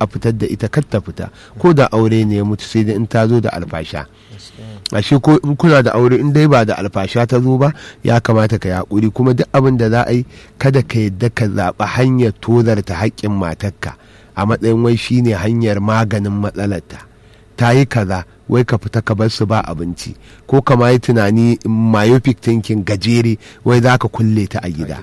a fitar da ita kar ta fita ko da aure ne ya mutu sai dai in ta zo da alfasha ashe ko in kuna da aure in dai ba da alfasha ta zo ba ya kamata ka yaƙuri kuma duk abin da za a yi kada ka yadda ka zaɓi hanyar tozarta haƙƙin matarka a matsayin wai shine hanyar maganin matsalarta ta yi kaza wai ka fita ka bar su ba abinci ko kama yi tunani myopic thinking gajere wai za ka kulle ta a gida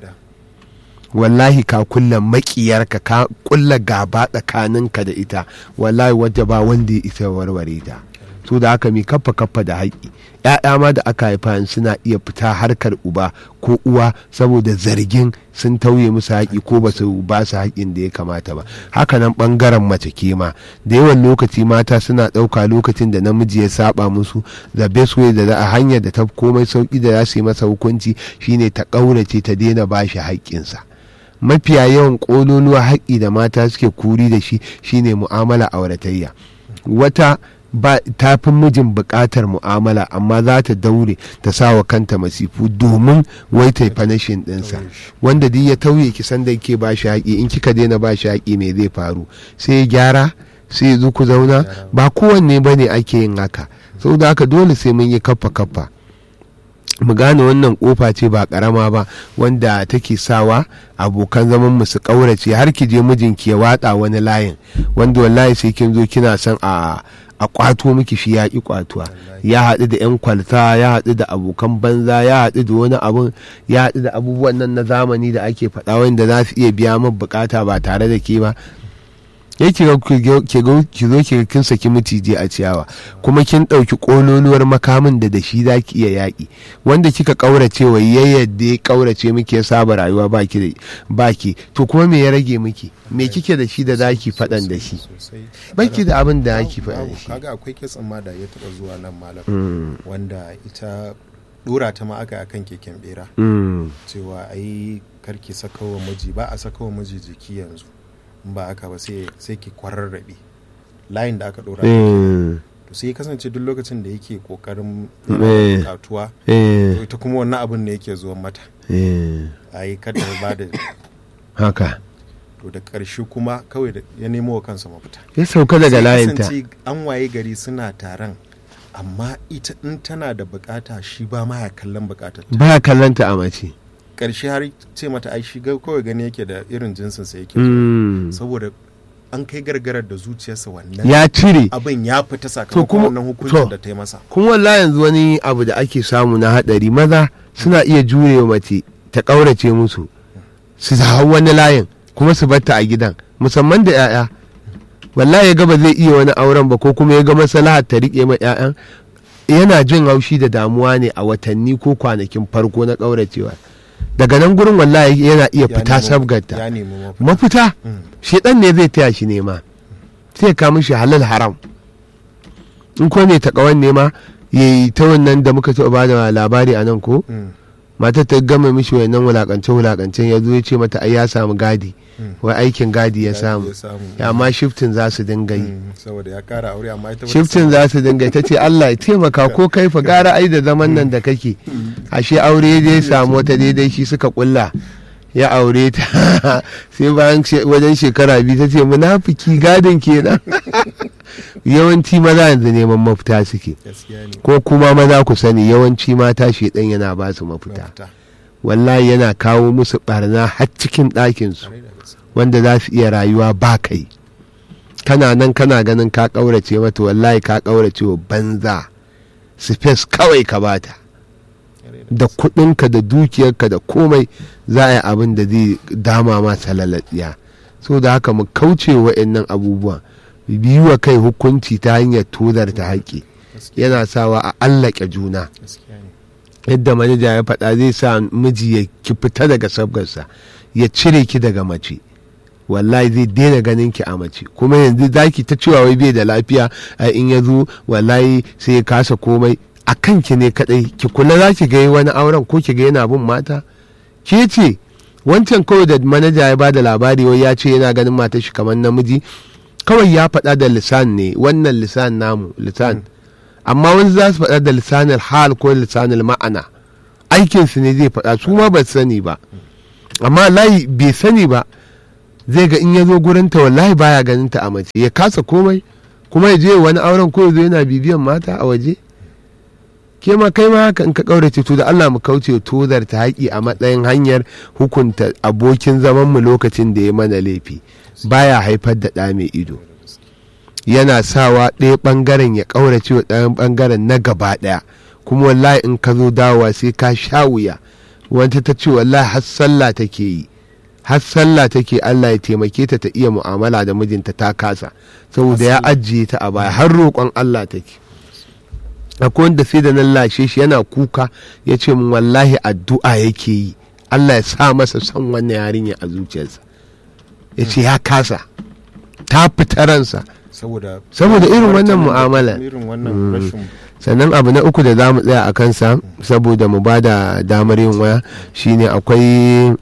wallahi ka kulle makiyarka ka kulla gaba tsakaninka da ita wallahi wadda ba wanda ya isa warware ta so da haka mi kaffa kaffa da haƙƙi ‘ya'ya ma da aka haifa suna iya fita harkar uba ko uwa saboda zargin sun tauye musu haƙi ko ba su ba su haƙin da ya kamata ba haka nan ɓangaren mace ke ma da yawan lokaci mata suna ɗauka lokacin da namiji ya saba musu the best way da a hanyar da ta komai sauƙi da za su yi masa hukunci shine ta ƙaurace ta daina ba shi haƙƙinsa mafiya yawan ƙololuwa haƙƙi da mata suke kuri da shi shine mu'amala auratayya wata ba ta fi mijin buƙatar mu'amala amma za ta daure ta sa wa kanta masifu domin wai ta fanashin ɗinsa wanda duk ya tauye ki san da ke ba shi haƙi in kika daina ba shi haƙi me zai faru sai ya gyara sai ya zo ku zauna ba kowanne ba ne ake yin haka saboda haka dole sai mun yi kaffa kaffa mu gane wannan kofa ce ba karama ba wanda take sawa abokan zaman mu su kaurace har ki je mijinki ya watsa wani layin wanda wallahi sai kin zo kina son a a kwato miki shi ya ƙi kwatuwa ya haɗu da 'yan kwalta ya haɗu da abokan banza ya haɗu da wani abun ya haɗu da abubuwan nan na zamani da ake faɗa wanda za su iya biya min bukata ba tare da ke ba ya ki zo ki kin saki miciji a ciyawa kuma kin ɗauki ƙololuwar makamin da da shi za ki iya yaƙi wanda kika ƙaurace wa ya yadda ya ƙaurace miki ya saba rayuwa baki baki to kuma me ya rage miki me kike da shi da za ki faɗan da shi baki da abin da ki faɗa da shi kaga akwai kitsin ma da ya taɓa zuwa nan malam wanda ita dora ta ma aka akan keken bera cewa ai karki saka wa miji ba a saka wa miji jiki yanzu ba haka ba sai ki kwararrabe layin da aka dora to sai kasance duk lokacin da yake kokarin bukatuwa ita kuma wannan abin ne yake zuwan mata a yi kada ba da haka to da ƙarshe kuma kawai ya nemo wa kansa mafita ya sauka daga layinta an waye gari suna taron amma ita in tana da bukata shi ba ma ya kallon bukatar ba ya kallon ta a mace karshe har ce mata ai shi kawai gani yake da irin jinsin sa yake saboda an kai gargarar da zuciyarsa wannan ya cire abin ya fita sakamakon wannan hukuncin da ta yi masa kuma wallahi yanzu wani abu da ake samu na hadari maza suna iya jurewa mace ta kaurace musu su hau wani layin kuma su batta a gidan musamman da 'ya'ya wallahi ya ga ba zai iya wani auren ba ko kuma ya ga maslahar ta rike ma 'ya'yan yana jin haushi da damuwa ne a watanni ko kwanakin farko na kauracewa daga nan gurin wallahi yana iya fita sabgarta mafita shedan ne zai taya shi nema sai ka mishi halal haram in ko ne ta kawan nema ya yi ta wannan da muka taɓa ba da labari a nan ko matar ta gama mishi wannan wulakance wulakancen ya zo ya ce mata ai ya samu gadi wai aikin gadi ya samu amma shiftin za su dinga yi shiftin za su dinga ta ce Allah ya taimaka ko kai fa gara ai da zaman nan da kake ashe aure dai samu wata daidai shi suka kulla ya aure ta sai bayan wajen shekara biyu ta ce munafiki gadin kenan yawanci maza yanzu neman mafita suke ko kuma maza ku sani yawanci mata shedan yana ba su mafita wallahi yana kawo musu barna har cikin ɗakinsu wanda za su iya rayuwa ba kai kana nan kana ganin ka ƙaurace mata wallahi ka ƙaurace wa banza space kawai ka bata da kuɗinka da dukiyarka da komai za a yi abin da zai dama ma salalatsiya so da haka mu kauce wa'annan abubuwa biyu wa kai hukunci ta hanyar tozar ta haƙƙi yana sawa a allake juna yadda manaja ya faɗa zai sa miji ya ki fita daga sabgarsa ya cire ki daga mace wallahi zai daina ganin ki a mace kuma yanzu zaki ta cewa wai bai da lafiya in ya zo wallahi sai ya kasa komai a kanki ne kadai ki kula za ki ga wani auren ko ki ga yana bin mata ke ce wancan kawai da manaja ya bada labari wai ya ce yana ganin matar shi kamar namiji kawai ya faɗa da lisan ne wannan lisan namu lisan amma wani za su faɗa da lisanin hal ko lisanin ma'ana aikinsu ne zai faɗa su ma ba sani ba amma layi bai sani ba zai ga in ya zo gurin ta wallahi baya ganin ta a mace ya kasa komai kuma ya je wani auren ko ya zo yana bibiyan mata a waje ke ma kai ma haka in ka kaurace to da Allah mu kauce tozar ta haƙi a matsayin hanyar hukunta abokin zaman mu lokacin da ya mana laifi baya haifar da ɗa mai ido yana sawa ɗaya ɓangaren ya ƙaurace wa ɗayan ɓangaren na gaba ɗaya kuma wallahi in ka zo dawowa sai ka sha wuya wata ta ce wallahi har sallah take yi har sallah take Allah ya taimake ta ta iya mu'amala da mijinta ta kasa saboda ya ajiye ta a baya har roƙon Allah take akwai wanda sai da nan lashe shi yana kuka ya ce min wallahi addu'a yake yi Allah ya sa masa son wannan yarinya a zuciyarsa ya ce ya kasa ta fita ransa saboda saboda irin wannan mu'amala irin wannan rashin sannan abu na uku da za mu tsaya a kansa saboda mu ba da damar yin waya shine akwai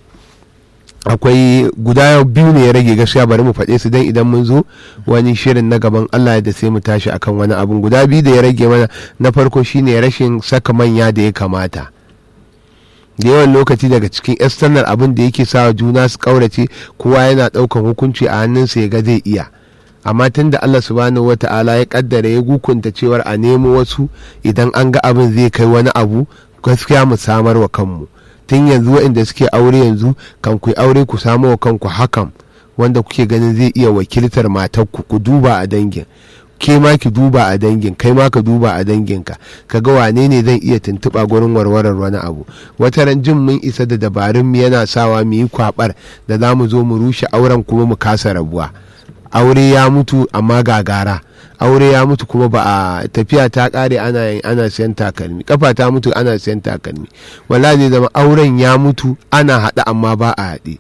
akwai guda biyu ne ya rage gaskiya bari mu faɗe su dan idan mun zo wani shirin na gaban Allah da sai mu tashi akan wani abun guda biyu da ya rage mana na farko shine rashin saka manya da ya kamata da yawan lokaci daga cikin external abin da yake sawa juna su kaurace kowa yana ɗaukan hukunci a hannunsa ya ga zai iya amma tun da Allah subhanahu wa ta'ala ya kaddara ya gukunta cewar a nemo wasu idan an ga abin zai kai wani abu gaskiya mu samar wa kanmu tun yanzu waɗanda suke aure yanzu kan ku aure ku samu wa kanku hakan wanda kuke ganin zai iya wakiltar matarku ku duba a dangin ke ma ki duba a dangin kai ma ka duba a danginka ka ga wane ne zan iya tuntuɓa gurin warwarar wani abu wata ran jin mun isa da dabarun mu yana sawa mu yi kwabar da za mu zo mu rushe auren kuma mu kasa rabuwa aure ya mutu amma gagara aure ya mutu kuma ba a tafiya ta kare ana ana siyan takalmi kafa ta mutu ana siyan takalmi wala zai zama auren ya mutu ana haɗa amma ba a haɗe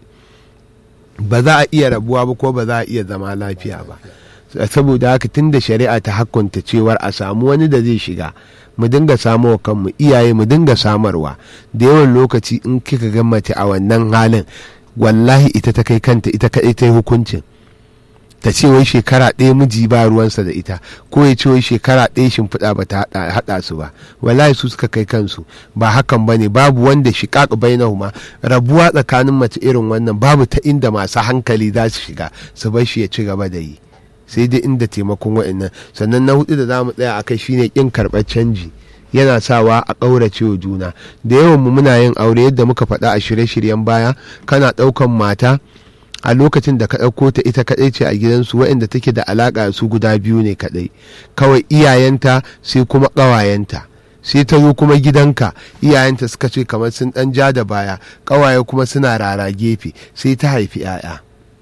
ba za a iya rabuwa ba ko ba za a iya zama lafiya ba saboda haka tun da shari'a ta hakunta cewar a samu wani da zai shiga mu dinga samu wa kanmu iyaye mu dinga samarwa da yawan lokaci in kika ga mace a wannan halin wallahi ita ta kai kanta ita kaɗai ta yi hukuncin ta ce wai shekara ɗaya miji ba ruwansa da ita ko ya ce wai shekara ɗaya shimfiɗa ba ta haɗa su ba wallahi su suka kai kansu ba hakan ba ne babu wanda shiƙaƙ bainahuma rabuwa tsakanin mace irin wannan babu ta inda masu hankali za su shiga su bar shi ya ci gaba da yi sai dai inda taimakon wa'annan sannan na hudu da za mu tsaya akai shine ƙin karɓar canji yana sawa a ƙaurace wa juna da yawan mu muna yin aure yadda muka faɗa a shirye-shiryen baya kana ɗaukan mata a lokacin da ka ɗauko ta ita kaɗai ce a gidansu waɗanda take da alaƙa su guda biyu ne kaɗai kawai iyayenta sai kuma ƙawayenta sai ta zo kuma gidanka iyayenta suka ce kamar sun ɗan ja da baya ƙawaye kuma suna rara gefe sai ta haifi 'ya'ya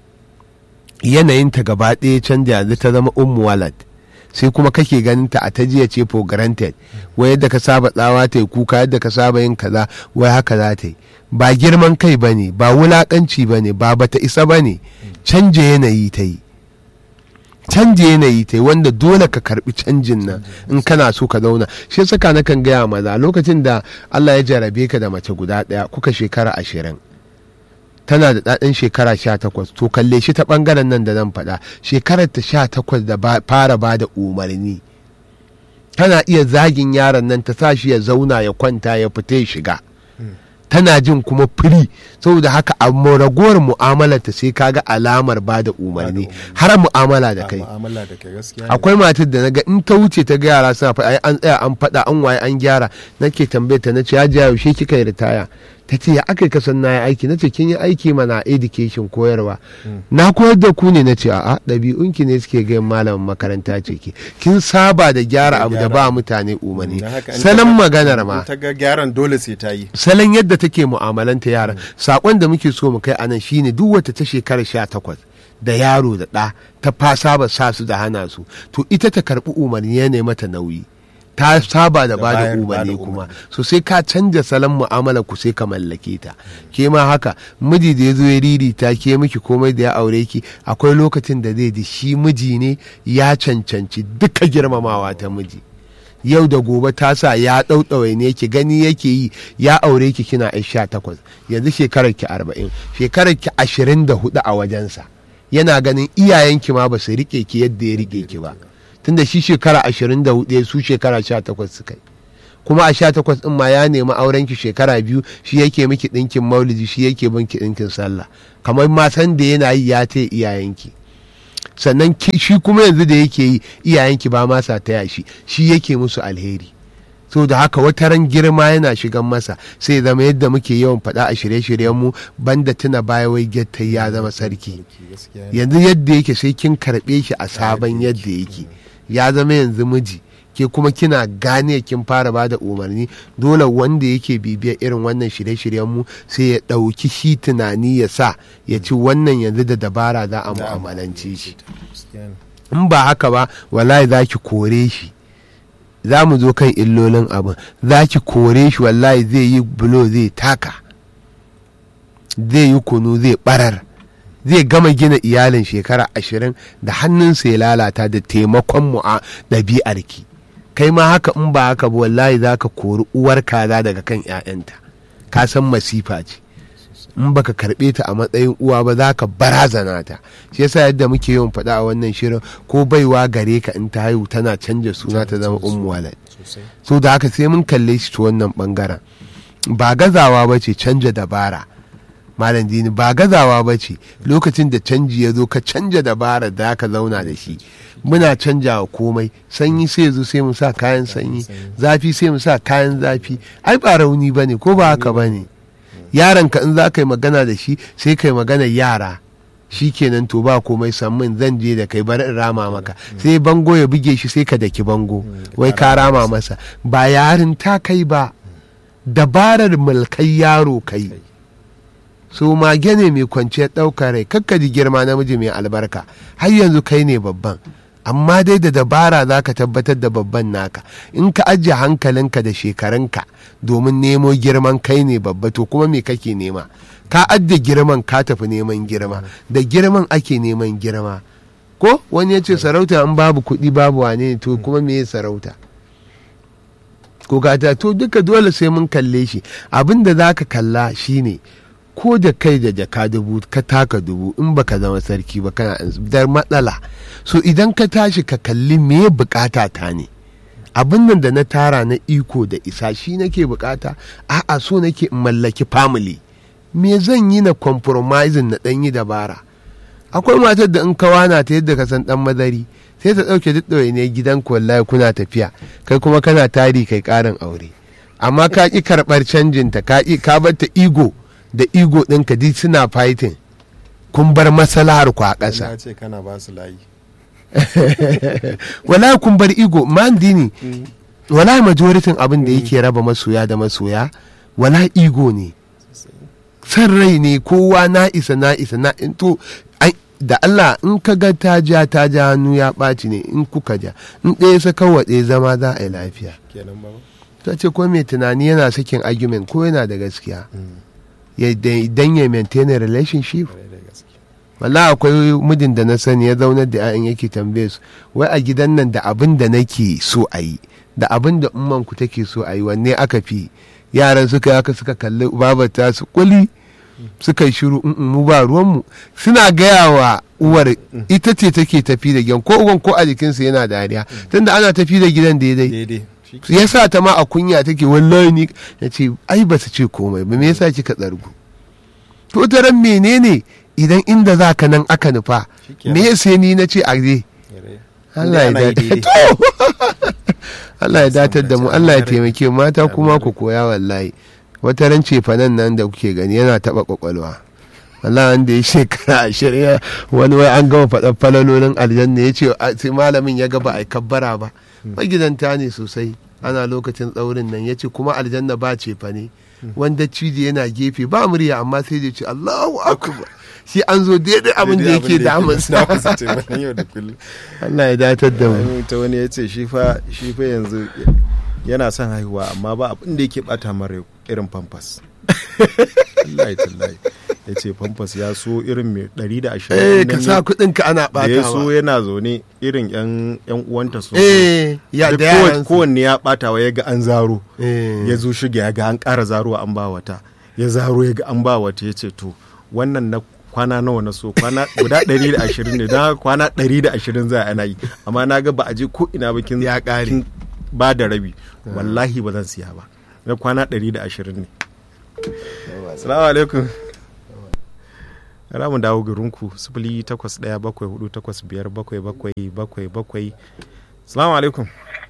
yanayinta gaba ɗaya canja yanzu ta zama ummu walad sai kuma kake ganin ta a ta jiya ce for granted wai yadda ka saba tsawa ta yi kuka yadda ka saba yin kaza wai haka za ta yi ba girman kai ba ne ba wulakanci ba ne ba bata isa ba ne canje yanayi ta yi canje yanayi ta yi wanda dole ka karbi canjin nan in kana so ka zauna shi saka na kan gaya maza lokacin da Allah ya jarabe ka da mace guda ɗaya kuka shekara ashirin tana da ɗaɗin shekara sha takwas to kalle shi ta ɓangaren nan da zan faɗa shekarar ta sha takwas da fara ba da umarni tana iya zagin yaron nan ta sa shi ya zauna ya kwanta ya fita ya shiga tana jin kuma firi saboda haka a ragowar mu'amalar ta sai kaga alamar ba da umarni har mu'amala da kai akwai matar da naga in ta wuce ta ga yara suna faɗa an tsaya an faɗa an waye an gyara nake tambaye ta nace ya jiya yaushe kika yi ritaya ta ce ya aka kasan na yi aiki nace kin yi aiki mana education koyarwa na koyar da ku ne nace a'a ɗabi'unki ne suke gayin malamin makaranta ce ki kin saba da gyara abu da ba mutane umarni salon maganar ma ta ga gyaran dole sai ta yi salon yadda take mu'amalanta yaran sakon da muke so mu kai anan shine duk wata ta shekara sha takwas da yaro da ɗa ta fa saba sa su da hana su to ita ta karɓi umarni ya mata nauyi ta saba da bada umarni kuma so sai ka canja salon mu'amala ku sai ka mallake ta ke ma haka miji da ya zo ya riri ta ke miki komai da ya aure ki akwai lokacin da zai ji shi miji ne ya cancanci duka girmamawa ta miji yau da gobe ta sa ya ɗauɗaure ne ki gani yake yi ya aure ki kina yan sha takwas yanzu shekarar ki arba'in shekarar ki ashirin da hudu a wajensa yana ganin iyayenki ma ba su riƙe ki yadda ya riƙe ki ba tunda shi shekara ashirin da hudu su shekara sha takwas suka yi kuma a sha takwas ɗin ma ya nemi auren ki shekara biyu shi yake miki ɗinkin maulidi shi yake binki ɗinkin sallah kamar ma san da yana yi ya taya iyayenki sannan shi kuma yanzu da yake yi iyayenki ba ma sa taya shi shi yake musu alheri so da haka wata ran girma yana shigan masa sai zama yadda muke yawan faɗa a shirye-shiryen mu banda tuna baya wai getta ya zama sarki yanzu yadda yake sai kin karɓe shi a sabon yadda yake ya zama yanzu miji ke kuma kina gane kin fara bada umarni dole wanda yake bibiyar irin wannan shirye-shiryen mu sai ya ɗauki shi tunani ya sa ya ci wannan yanzu da dabara za a mu'amalance shi in ba haka ba wallahi za ki kore shi za mu zo kan illolin abin za ki kore shi wallahi zai yi bulo zai taka zai yi kunu zai barar zai gama gina iyalin shekara ashirin da hannunsa ya lalata da taimakon mu a ɗabi'arki kai ma haka in ba haka ba wallahi za ka kori uwar kaza daga kan 'ya'yanta ka san masifa ce in baka karɓe ta a matsayin uwa ba za ka barazana ta shi yasa yadda muke yawan faɗa a wannan shirin ko baiwa gare ka in ta haihu tana canja suna ta zama ummu walad so da haka sai mun kalle shi ta wannan bangaren ba gazawa ba ce canja dabara malam dini ba gazawa ba ce lokacin da canji ya zo ka canja dabara da ka zauna da shi muna canjawa komai sanyi sai zo sai mu sa kayan sanyi zafi sai mu sa kayan zafi ai ba rauni ba ne ko ba haka ba ne yaranka in za ka yi magana da shi sai ka yi magana yara shi kenan to ba komai sammin zan je da kai bari in rama maka sai bango ya buge shi sai ka daki bango wai ka rama masa ba yarin ta kai ba dabarar mulkai yaro kai so mage ne mai kwanciyar ɗaukar rai kakka ji girma namiji mai albarka har yanzu kai ne babban amma dai da dabara za ka tabbatar da babban naka in ka ajiye hankalinka da shekarunka domin nemo girman kai ne babba to kuma me kake nema ka ajiye girman ka tafi neman girma da girman ake neman girma ko wani ya ce sarauta in babu kuɗi babu wane to kuma me sarauta ko gata to duka dole sai mun kalle shi abin da za ka kalla shine ko da kai da jaka dubu ka taka dubu in baka zama sarki ba kana da matsala so idan ka tashi ka kalli me bukata ta ne abin nan da na tara na iko da isa shi nake bukata a'a so nake in mallaki family me zan yi na compromising na dan yi dabara akwai matar da in ka wana ta yadda ka san dan madari sai ta dauke duk ne gidan wallahi kuna tafiya kai kuma kana tari kai karin aure amma ka ki karbar canjin ta ka ki ka bar ta ego da ego ɗinka duk suna fighting kun bar masalahar ku a ƙasa. ce kana ba su layi. wala kun bar ego man dini wala majoritin abin da yake raba masoya da masoya wala ego ne san rai ne kowa na isa na isa na to da Allah in ka ga ta ja ta ja hannu ya ɓaci ne in kuka ja in ɗaya saka wa ɗaya zama za a yi lafiya ta ce ko mai tunani yana sakin argument ko yana da gaskiya idan ya maintain a relationship wala akwai mijin da na sani ya zaunar da 'ya'yan yake tambaye su wai a gidan nan da abin da nake so a yi da abin da umman ku take so a yi wanne aka fi yaran suka haka suka kalli babata su kuli suka yi shiru mu ba ruwanmu suna gaya wa uwar ita ce take tafi da gidan ko uwan ko a jikinsa yana dariya tunda ana tafi da gidan daidai ya sa ta ma a kunya take wallahi ni ya ce ai ba su ce komai ba me yasa kika tsargu to daren menene idan inda za ka nan aka nufa me sai ni na ce a je Allah ya dace Allah ya datar da mu Allah ya taimake mata kuma ku koya wallahi wata ran cefanen nan da kuke gani yana taba kwakwalwa Allah wanda ya shekara ashirin wani wai an gama faɗan falalolin aljanna ya ce sai malamin ya gaba a kabbara ba magidanta ne sosai ana lokacin tsaurin nan ya ce kuma aljanna ba cefa ne wanda ciji yana gefe ba murya amma sai da ce Allahu akbar shi an zo daidai abin da yake damunsa Allah ya datar da mu ta wani ya ce shi fa yanzu yana son haihuwa amma ba abin da yake bata mara irin pampas Allah tallahi ya ce pampas ya so irin mai ɗari da ashirin eh ka sa kuɗin ka ana ɓatawa ya so yana zaune irin yan yan uwanta so eh ya da yaran kowanne ya ɓatawa ya ga an zaro ya zo shige ya ga an ƙara zaruwa an ba wata ya zaro ya ga an ba wata ya ce to wannan na kwana nawa na so kwana guda 120 ne don kwana 120 za a ana yi amma na ga ba a je ko ina ba kin ya ƙare ba da rabi wallahi ba zan siya ba na kwana 120 ne salamu alaikum mu dawo garinku sifili takwas ɗaya bakwai hudu takwas biyar bakwai bakwai bakwai bakwai salamu alaikum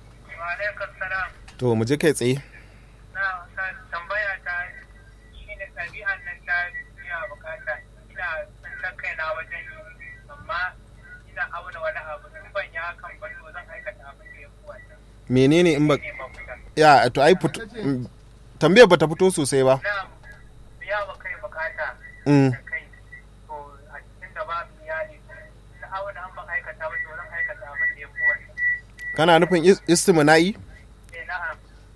to mu je kai tsaye na tambaya ta shi ne ɗabi'an nan ta biya bukata ina san kaina wajen yi amma ina auna wani abu in ban yi hakan ba to zan aikata abin da ya fi wannan menene in ba ne mafita ya to ai fito mm, tambayar bata fito sosai ba na biya wa kai bukata Mm, da kai to a cikin da babu iyali na auna an ban aikata ba to zan aikata abin da ya fi wannan kana nufin is- istimna'i eh na'am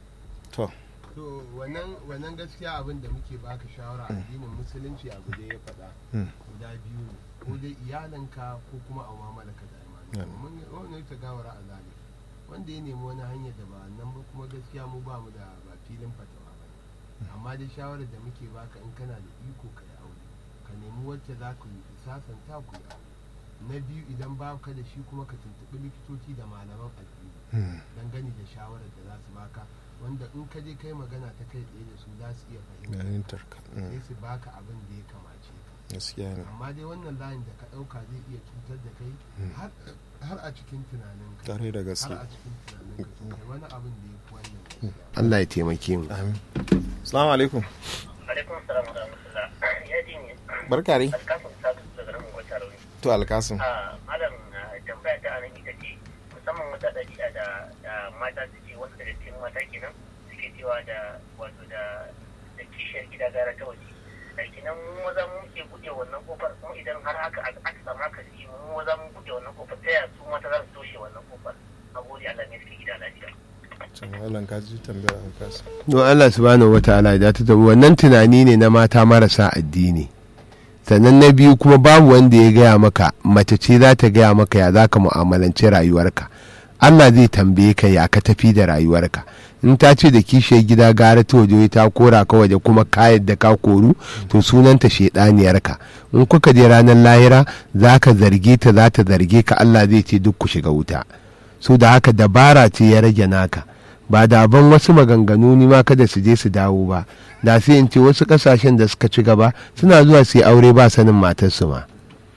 to to wannan wannan gaskiya abin da muke baka shawara addinin musulunci abu da ya faɗa Mm. guda biyu ne ko dai iyalanka ko kuma a mu'amalarka da Yeah. imani mun wannan ta gawara a zali wanda ya nemi wani hanyar da ba nan ba kuma gaskiya mu ba mu da ba filin fatawa ba ne amma dai shawarar da muke baka in kana da iko ka yi aure ka nemi wacce za ku yi sasanta ku yi aure na biyu idan ba ka da shi kuma ka tuntuɓi likitoci da malaman addini Mm, dangane da shawarar da za su baka wanda in ka je kai magana ta kai tsaye da su za su iya fahimta fahimtar ka sai Mm, su baka abin da ya kamace ka gaskiya ne amma dai wannan layin da ka ɗauka zai iya cutar da kai har har a cikin tunaninka tare da har gaske a cikin tunaninka to kai wani abin da ya fi wannan gaskiya. Allah ya taimake mu amin assalamu alaikum alaikum salam wa rahmatullah ya ji ne barka dai alkafin sadu daga nan gwata rauni to alkasim a malam tambaya ta anan ita ce musamman wata ɗabi'a da da mata suke wasu daga cikin mata kenan suke cewa da wato da da kishiyar gida gara ta waje da kenan mu maza mu ke buɗe wannan kofar kuma idan har haka aka aka samu haka shi mu maza mu buɗe wannan kofar ta yaya su mata za su toshe wannan kofar a gode Allah ne suke gida lafiya can malam ka ji tambayar alkasim don Allah subhanahu wataala ya ta tabu wannan tunani ne na mata marasa addini sannan na biyu kuma babu wanda ya gaya maka mace ce za ta gaya maka ya za ka mu'amalanci rayuwarka Allah zai tambaye ka ya ka tafi da rayuwarka in ta ce da kishiyar gida gara ta waje ta kora ka waje kuma ka yadda ka koru to sunanta shedaniyarka in kuka je ranar lahira za ka zarge ta za ta zarge ka Allah zai ce duk ku shiga wuta so da haka dabara ce ya rage naka ba da ban wasu maganganu ni ma kada su je su dawo ba da sai in ce wasu kasashen da suka ci gaba suna zuwa su yi aure ba sanin matarsu ma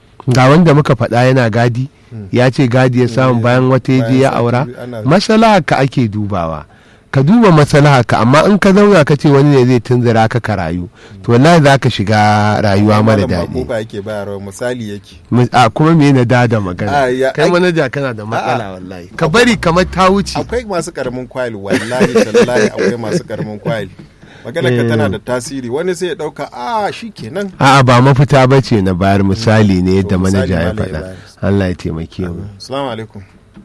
ga wanda muka faɗa yana gadi ya ce gadi ya samu bayan wata ya je ya aura masalaha ka ake dubawa ka duba masalaha ka amma in ka zauna ka ce wani ne zai tunzura ka ka rayu to wallahi za ka shiga rayuwa mara daɗi ba yake bayarwa misali yake a kuma me na dada magana Ah, ya- kai ai- manaja kana da matsala wallahi ka bari kamar ta wuce akwai masu karamin kwayil wallahi tallahi akwai masu karamin kwayil magana ka tana da tasiri wani sai ya dauka a shikenan a'a ba mafita ba ce na bayar misali ne yadda To, misali manaja ya malam ya faɗa bayar. Allah ya taimake mu assalamu alaikum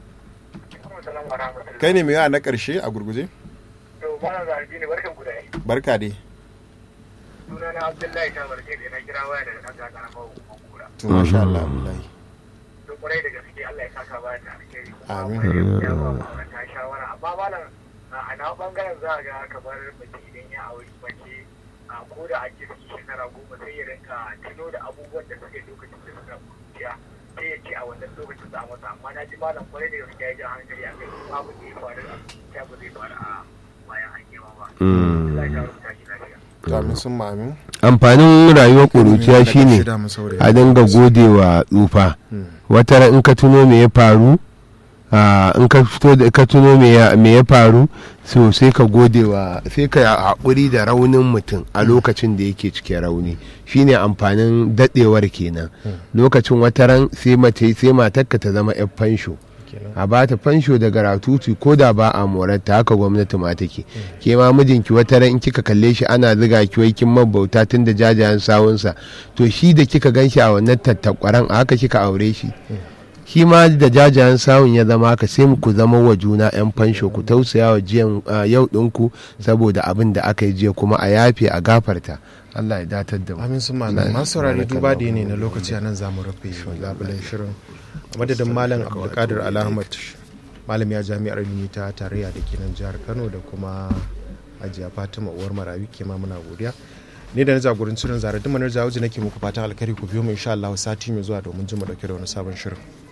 kai ne mai yawa na karshe a gurguje to bana zargi ne barkan ku da yi barka dai suna na Abdullahi ta barke da na kira waya daga ɗan gagara ma hukumar kura to masha Allah wallahi to kwarai da gaske Allah ya saka ba da alheri Amin. Kuma ya ba mu ta shawara amma malam a na bangaren za a ga kamar mace idan ya auri mace a ko da a kirki shekara goma sai ya rinka tuno da abubuwan da suke lokacin da suka kuciya sai ya ce a wannan lokacin za a masa amma na ji malam kwarai da gaske ya ji hankali a kai babu da ya faru a ta ba zai faru a bayan an yi ba Allah ya rubuta shi lafiya to amin sun ma amin amfanin rayuwar ƙuruciya shine Shida mu saurayi. a dinga gode wa tsufa Hmm. wata ran in ka tuno me ya faru ah, in ka fito da ka tuno me ya me ya faru so sai ka gode wa sai ka haƙuri da raunin mutum a lokacin da yake cikin rauni shine amfanin daɗewar kenan lokacin wata ran sai mace sai matarka ta zama yan fansho Kenan. a ba ta fansho daga ratutu ko da ba a morarta haka gwamnati ma take ke ma mijinki wata ran in kika kalle shi ana ziga ki wai kin mabauta tun da jajayen sawunsa to shi da kika gan shi a wannan tattakwaran a haka kika aure shi shi ma da jajayen sawun ya zama haka sai ku zama wa juna yan fansho ku tausaya wa jiyan ah, yau ɗinku saboda abin da aka yi jiya kuma a yafe a gafarta Allah ya datar da mu amin sun malam masu saurari duba da ne na lokaci a nan zamu rufe labulen shirin a madadin malam abdulkadir alahmad malam ya jami'ar ilimi ta tarayya da ke nan jihar kano da kuma hajiya fatima uwar marawi ke ma muna godiya ne da na jagorancin shirin zara duk manar jawo nake muku fatan alkari ku biyo mu insha Allah sati mai zuwa domin jin mu dauke da wani sabon shirin